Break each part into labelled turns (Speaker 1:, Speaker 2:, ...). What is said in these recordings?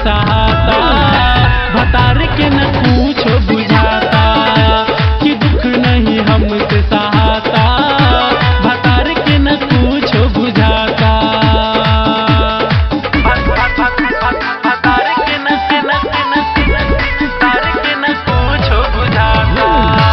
Speaker 1: सहाता भतार के न कुछो बुझाता कि दुख नहीं हमसे सहाता भतार के न कुछो बुझाता भतार के न के न के न के न भतार के न कुछो बुझाता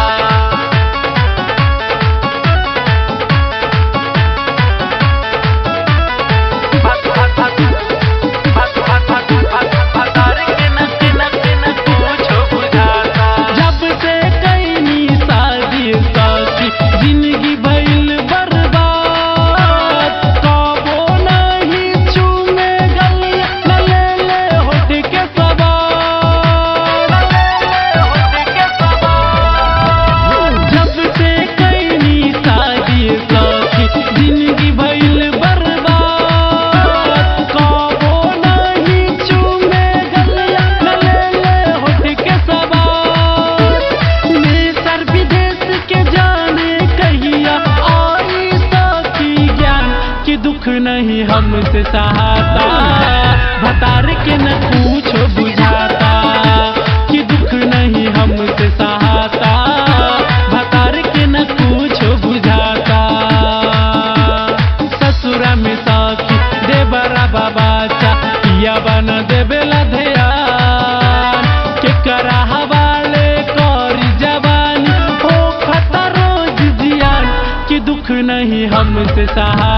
Speaker 1: जब से कैनी शादी साथी जिंदगी भइल बर्बाद कबो नहीं चूमे गलिया न ले ले होठ के सवार जब से कैनी शादी साथी जिंदगी भइल बर्बाद कबो नहीं चूमे गलिया न ले ले होठ के सवार देशर विदेश के जाने कहिया आई सकी ज्ञान कि दुख नहीं हमसे सहाता भतार के न कुछो बुझाता कि दुख नहीं हमसे सहाता भतार के न कुछो बुझाता ससुरा में साथी देवरा बाबा चा पिया बना देवेला ध्यान के करा हवाले करी जवानी हो खता रोज जियान कि दुख नहीं हमसे सहा